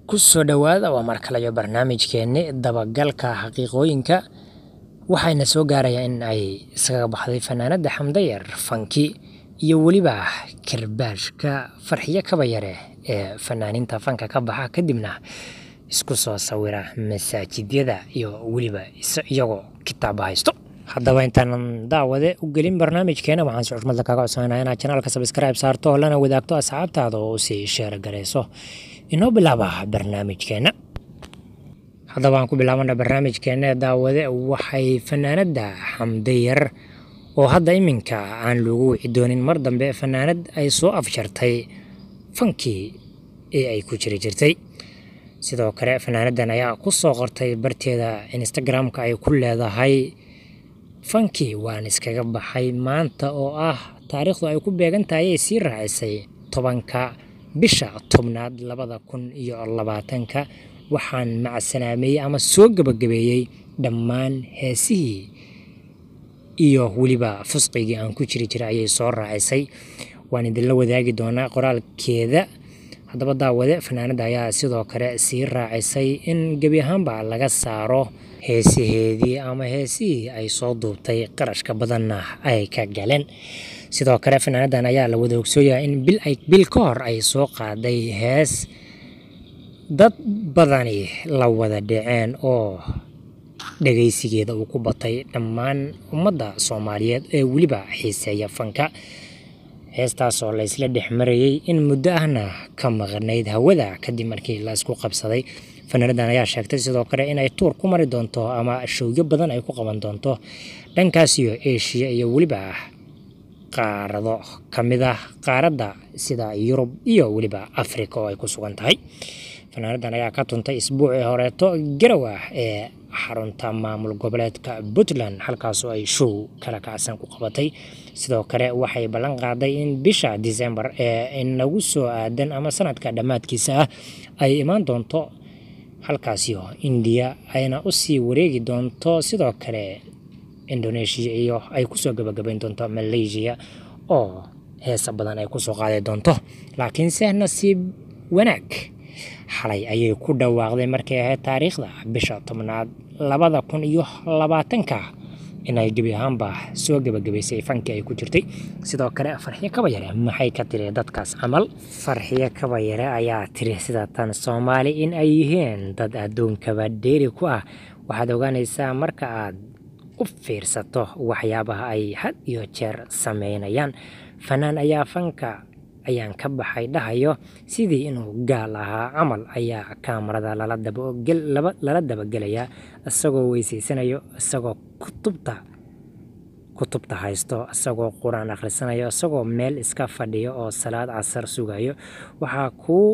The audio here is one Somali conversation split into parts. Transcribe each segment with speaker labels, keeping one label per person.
Speaker 1: ku soo dhowaada waa mar kale iyo barnaamijkeenni dabagalka xaqiiqooyinka waxayna soo gaarayaan in ay iskaga baxday fanaanadda xamdayar fanki iyo weliba karbaashka farxiyo kabayare ee fanaaninta fanka ka baxa kadibna isku soo sawira masaajidyada iyo weliba iyagoo kitaaba haysto haddaba intaanan daawade u gelin barnaamijkeena waxaan si xushmadla kaaga codsanayna inaad janaalka sabskribe saarto oo lana wadaagto asxaabtaada oo usii sheer garayso inoo bilaaba barnaamijkeena haddaba aan ku bilaabana barnaamijkeena daawade waxay fanaanadda xamdayar oo hadda iminka aan loogu wici doonin mar dambe fanaanad ay soo afjartay fankii ee ay ku jiri jirtay sidoo kale fanaanaddan ayaa ku soo qortay barteeda instagram-ka ay ku leedahay fankii waan iskaga baxay maanta oo ah taariikhdu ay ku beegan tahay ay sii raacisay tobanka bisha tobnaad labada kun iyo labaatanka waxaan macsalaameeyey ama soo gebagabeeyey dhammaan heesihii iyo weliba fusqigii aan ku jiri jiray ayay soo raacisay waan idinla wadaagi doonaa qoraalkeeda haddaba daawade fanaanadda ayaa sidoo kale sii raacisay in gebi ahaanba laga saaro heesaheedii ama heesihii ay soo duubtay qarashka badanna ay ka galeen sidoo kale fanaanaddan ayaa la wada ogsooyaa in bil ay bil ka hor ay soo qaaday hees dad badani la wada dhaceen oo dhagaysigeeda uu ku batay dhammaan ummadda soomaaliyeed ee weliba xiiseeya fanka heestaasoo la isla dhex marayey in muddo ahna ka maqnayd hawada kadib markii la isku qabsaday fanaanaddan ayaa sheegtay sidoo kale inay tuur ku mari doonto ama showyo badan ay ku qaban doonto dhankaas iyo eshiya iyo weliba qaarado ka mid ah qaaradda sida yurub iyo weliba africa oo ay ku sugan tahay fanaanaddan ayaa ka tuntay isbuucii horeeto garow ah ee xarunta maamul goboleedka puntland halkaasoo ay show kala kacsan ku qabatay sidoo kale waxay ballan qaaday in bisha december ee inagu soo aadan ama sanadka dhammaadkiisa ah ay imaan doonto halkaasio indiya ayna usii wareegi doonto sidoo kale indonesia iyo ay kusoo gabagabayn doonto malaysia oo heesa badan ay kusoo qaadi doonto laakiinse nasiib wanaag xalay ayay ku dhawaaqday markay ahayd taariikhda bisha tobnaad labada kun iyo labaatanka inay gebi ahaanba soo gebagabaysay fankii ay ku jirtay sidoo kale farxiyo kabayare maxay ka tiri dadkaas camal farxiyo kabayare ayaa tiri sida tan soomaali in ay yihiin dad adduunkaba dheeri ku ah waxaad ogaanaysaa marka aad u fiirsato waxyaabaha ay had iyo jeer sameynayaan fanaan ayaa fanka ayaan ka baxay dhahayo sidii inuu gaal ahaa camal ayaa kaamarada lala dabagelayaa isagoo weyseysanayo isagoo kutubta kutubta haysto isagoo qur-aan akhrisanayo isagoo meel iska fadhiyo oo salaad casar sugayo waxaa kuu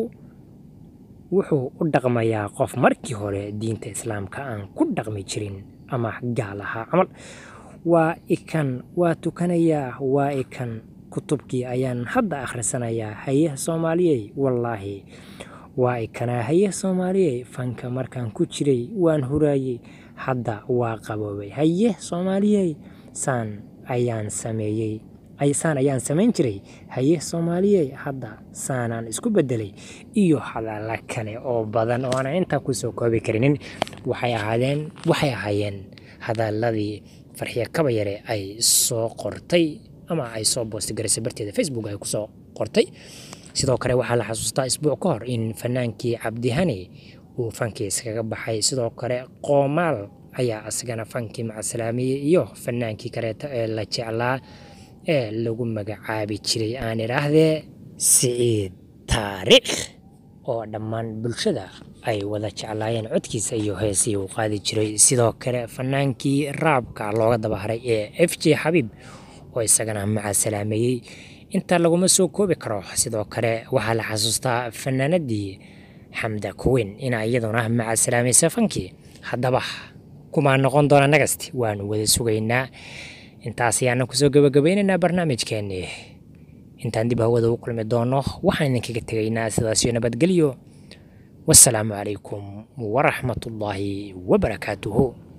Speaker 1: wuxuu u dhaqmayaa qof markii hore diinta islaamka aan ku dhaqmi jirin ama gaal ahaa camal waa ikan waa tukanayaa waa ikan kutubkii ayaan hadda akhrisanayaa haye soomaaliyey wallaahi waa ikanaa haye soomaaliyey fanka markaan ku jiray waan huraayey hadda waa qaboobay haye soomaaliyey saan ayaan sameeyey saan ayaan samayn jiray haye soomaaliyey hadda saanaan isku bedelay iyo hadalla kale oo badan oo aanan intaa kusoo koobi karinin waxay ahaadeen waxay ahaayeen hadalladii farxiyo kabayare ay soo qortay ama ay soo boostagarisay barteeda facebook ay kusoo qortay sidoo kale waxaa la xasuustaa isbuuc ka hor in fanaankii cabdihani uu fankii iskaga baxay sidoo kale qoomaal ayaa isagana fankii macsalaamiyey iyo fanaankii kaleeto ee la jeclaa ee lagu magacaabi jiray aan idhaahdee siciid taariikh oo dhammaan bulshada ay wada jeclaayeen codkiisa iyo heesii uu qaadi jiray sidoo kale fanaankii raabka looga dabaharay ee f j xabiib oo isagana macasalaameeyey intaa laguma soo koobi karo sidoo kale waxaa la xasuustaa fanaanadii xamda kuweyn inaa iyaduna macasalaamaysa fankii haddaba kumaa noqon doona nagasti waanu wada sugaynaa intaas ayaana kusoo gabagabaynaynaa barnaamijkeennii intaan dib hawada u kulmi doono waxaan idinkaga tegaynaa sidaasiyo nabadgelyo wasalaamu calaykum waraxmatullaahi wabarakaatuhu